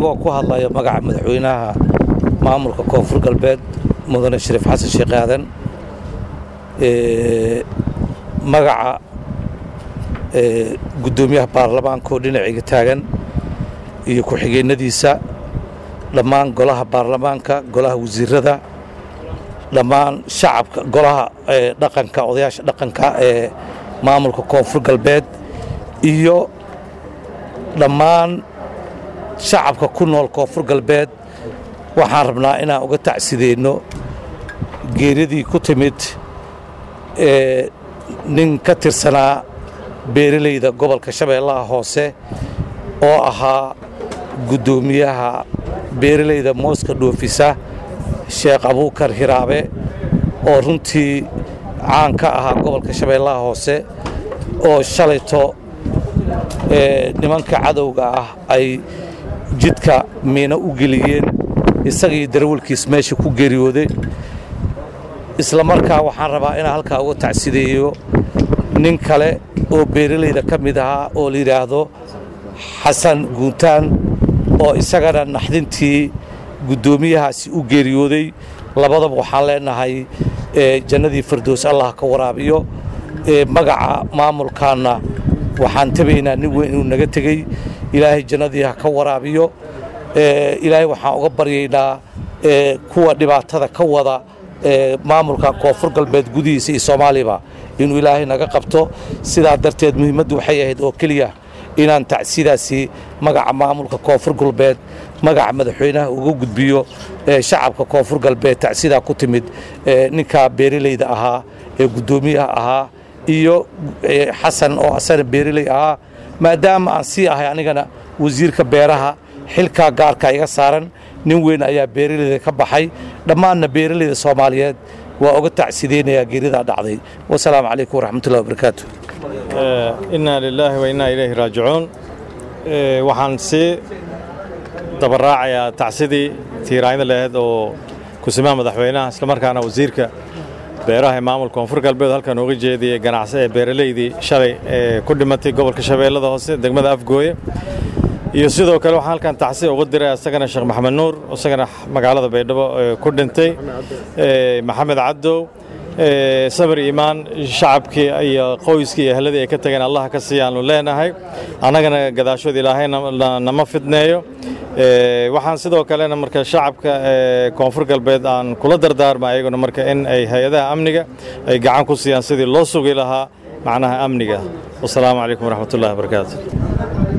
anigoo ku hadlaya magaca madaxweynaha maamulka koonfur galbeed mudane shariif xasan sheekh aadan magaca guddoomiyaha baarlamaanka oo dhinacayga taagan iyo ku-xigeenadiisa dhammaan golaha baarlamaanka golaha wasiirada dhammaan shacabka golaha dhaqanka odayaasha dhaqanka ee maamulka koonfur galbeed iyo dhammaan shacabka ku nool koonfur galbeed waxaan rabnaa inaan uga tacsideenno geeridii ku timid ee nin ka tirsanaa beeralayda gobolka shabeellaha hoose oo ahaa guddoomiyaha beeralayda mooska dhoofisa sheekh abuukar hiraabe oo runtii caan ka ahaa gobolka shabeellaha hoose oo shalayto nimanka cadowga ah ay jidka miino u geliyeen isagii darawalkiis meesha ku geeriyooday isla markaa waxaan rabaa inaan halkaa uga tacsideeyo nin kale oo beeralayda ka mid ahaa oo la yidhaahdo xasan guuntaan oo isagana naxdintii guddoomiyahaasi u geeriyooday labadaba waxaan leenahay jannadii fardoos allah ka waraabiyo magaca maamulkaanna waxaan tabaynaa nin weyn inuu naga tegey ilaahay jannadii ha ka waraabiyo ilaahay waxaan uga baryaynaa kuwa dhibaatada ka wada maamulkan koonfur galbeed gudihiisa iyo soomaaliyaba inuu ilaahay naga qabto sidaa darteed muhiimaddu waxay ahayd oo keliya inaan tacsidaasi magaca maamulka koonfur galbeed magaca madaxweynaha uga gudbiyo shacabka koonfur galbeed tacsidaa ku timid ninkaa beeralayda ahaa ee guddoomiyaha ahaa iyo xasan oo asana beeraley ahaa maadaama aan sii ahay anigana wasiirka beeraha xilkaa gaarka iga saaran nin weyn ayaa beeralayda ka baxay dhammaanna beeralayda soomaaliyeed waa uga tacsideynayaa geeridaa dhacday wasalaamu calaykum waraxmatullahi wabarakaatu innaa lilaahi wa innaa ilayhi raajicuun waxaan sii dabaraacayaa tacsidii tiiraanyada laheyd oo kusimaha madaxweynaha islamarkaana wasiirka beeraha ee maamulka koonfur galbeed halkan uga jeediyey ganacsi ee beeralaydii shalay ee ku dhimatay gobolka shabeellada hoose degmada afgooye iyo sidoo kale waxaan halkan tacsi uga diray isagana sheekh maxamed nuur isagana magaalada baydhabo ku dhintay maxamed cabdow sabir iimaan shacabkii iyo qoyskii iyo ehladii ay ka tageen allah ka siiyaanu leenahay annagana gadaashood ilaahay nama fidneeyo waxaan sidoo kalena marka shacabka koonfur galbeed aan kula dardaarma ayaguna marka in ay hay-adaha amniga ay gacan ku siiyaan sidii loo sugi lahaa macnaha amniga wasalaamu calaykum waraxmatullahi wabarakaatu